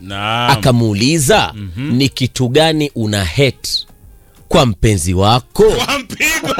Naam. akamuuliza ni kitu gani una hate kwa mpenzi wako Kwa mpigo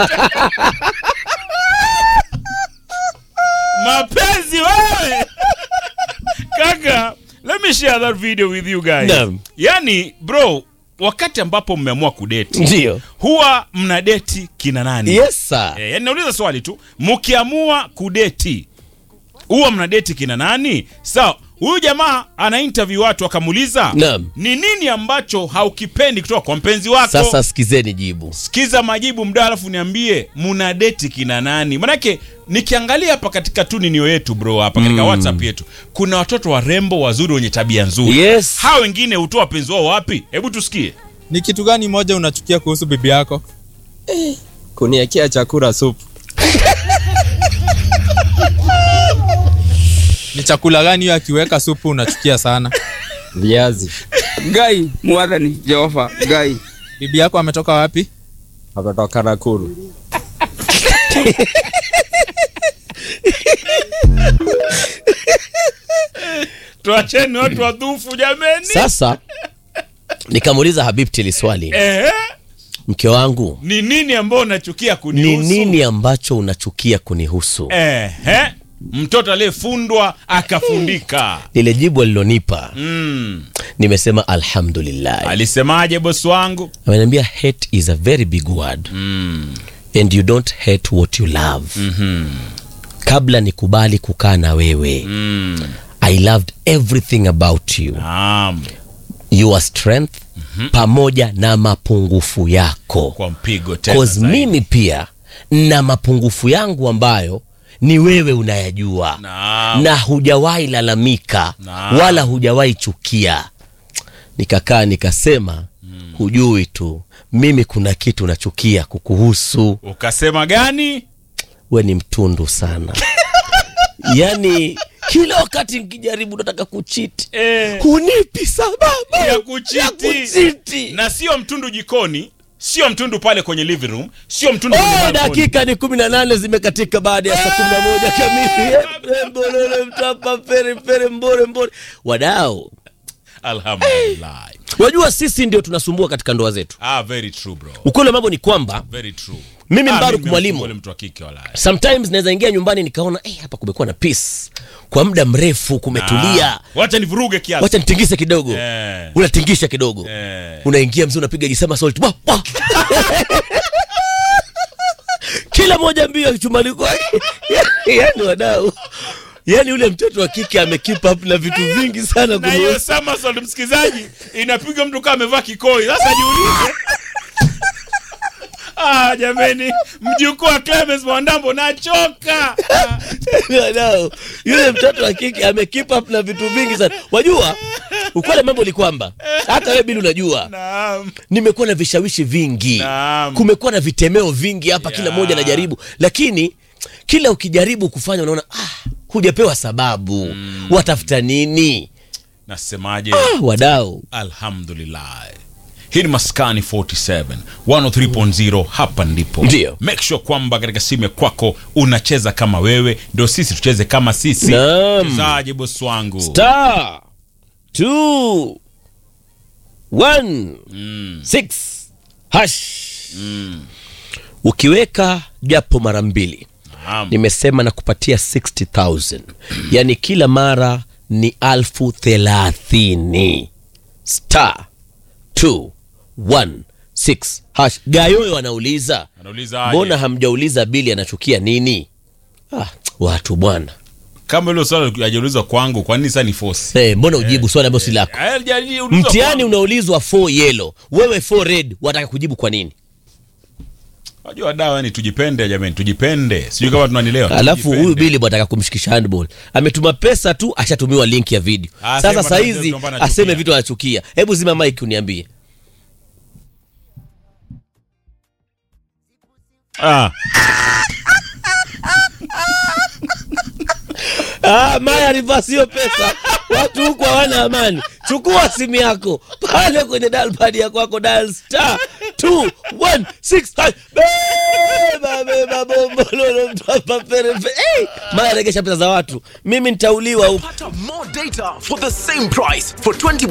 mapenzi wewe kaka let me share that video with you guys Naam. yani bro wakati ambapo mmeamua kudeti ndio huwa mnadeti kina nani yes sir Eh, yani nauliza swali tu mkiamua kudeti huwa mnadeti kina nani sawa huyu jamaa ana interview watu akamuuliza Naam. ni nini ambacho haukipendi kutoka kwa mpenzi wako sasa sikizeni jibu sikiza majibu mda alafu niambie muna deti kina nani manake nikiangalia hapa katika tu ninio yetu bro hapa katika whatsapp yetu kuna watoto warembo wazuri wenye tabia nzuri Yes. hawa wengine hutoa wapenzi wao wapi hebu tusikie Ni kitu gani moja unachukia kuhusu bibi yako? kuniekea chakula supu Ni chakula gani hiyo akiweka supu unachukia sana? viazi Gai mwathani Jehova Gai Bibi yako ametoka wapi? ametoka Nakuru tuacheni watu wadhufu jameni sasa nikamuuliza habibti ili swali Ehe, mke wangu ni nini ambao unachukia ni kunihusu nini ambacho unachukia kunihusu Ehe, mtoto aliyefundwa akafundika lile jibu alilonipa mm. nimesema alhamdulillah alisemaje bosi wangu ameniambia hate is a very big word mm. and you don't hate what you love kabla nikubali kukaa na wewe Mm. i loved everything about you Naam. your strength pamoja na mapungufu yako kwa mpigo tena cause zaidi. mimi pia na mapungufu yangu ambayo ni wewe unayajua Naam. na hujawahi lalamika Naam. wala hujawahi chukia nikakaa nikasema hujui tu mimi kuna kitu nachukia kukuhusu ukasema gani we ni mtundu sana yaani kila wakati nkijaribu nataka kuchiti Eh. hunipi sababu ya kuchiti, ya kuchiti. na sio mtundu jikoni sio mtundu pale kwenye living room sio mtundu kwenye Oh, balcony. dakika ni kumi na nane zimekatika baada ya saa kumi na moja kamili Eh, mbolole mtapa pere pere mbore mbore wadao alhamdulillah wajua sisi ndio tunasumbua katika ndoa zetu ah very true bro ukweli wa mambo ni kwamba very true Mimi Ah, Mbaruk mimi mwalimu. mtu yule mtu wa kike wala sometimes naweza ingia nyumbani nikaona eh, hapa kumekuwa na peace kwa muda mrefu kumetulia Ah, wacha nivuruge kiasi wacha nitingise kidogo Eh. unatingisha kidogo Eh. unaingia mzee unapiga jisema salt Wah, wah. kila moja mbio chumbani kwake yani wadau yani ule mtoto wa kike amekeep up na vitu vingi sana na hiyo kunihusu. Summersault msikizaji inapiga mtu kama amevaa kikoi sasa jiulize ah jameni mjukuu wa Clemens Mwandambo nachoka Ah. Wadau, yule mtoto wa kike amekeep up na vitu vingi sana wajua ukweli wa mambo ni kwamba hata wewe bili unajua naam nimekuwa na vishawishi vingi Naam. kumekuwa na vitemeo vingi hapa kila Yeah. moja najaribu lakini kila ukijaribu kufanya unaona ah, hujapewa sababu mm. watafuta nini nasemaje ah, wadau alhamdulillah hii ni maskani 47 103.0 hapa ndipo Ndio. make sure kwamba katika simu ya kwako unacheza kama wewe ndio sisi tucheze kama sisi Naam. chezaje bosi wangu star two one six hash ukiweka japo mara mbili Naam. nimesema na kupatia 60000 yani kila mara ni alfu thelathini star 216 hash gayoyo anauliza Anauliza aje? mbona hamjauliza bili anachukia nini ah, watu bwana kama hilo swali ajaulizwa kwangu kwa nini sasa ni force hey, mbona ujibu swali ambalo si lako Eh, hajaulizwa mtihani kwangu. unaulizwa 4 yellow wewe 4 red wataka kujibu kwa nini Wajua dawa ni tujipende jamani tujipende sijui kama tunanielewa alafu Tujipende. huyu bili bwataka kumshikisha handball ametuma pesa tu ashatumiwa link ya video Ah, sasa sema sahizi kwamba anachukia. aseme vitu anachukia hebu zima mike uniambie ah. Ah, Maya reverse hiyo pesa. Watu huku hawana amani. Chukua simu yako pale kwenye dial pad ya kwako dial star 216 hash. Beba beba bombo lolo mtapa pere pere. Hey, Maya regesha pesa za watu. Mimi nitauliwa huku. Pata more data for the same price. For 20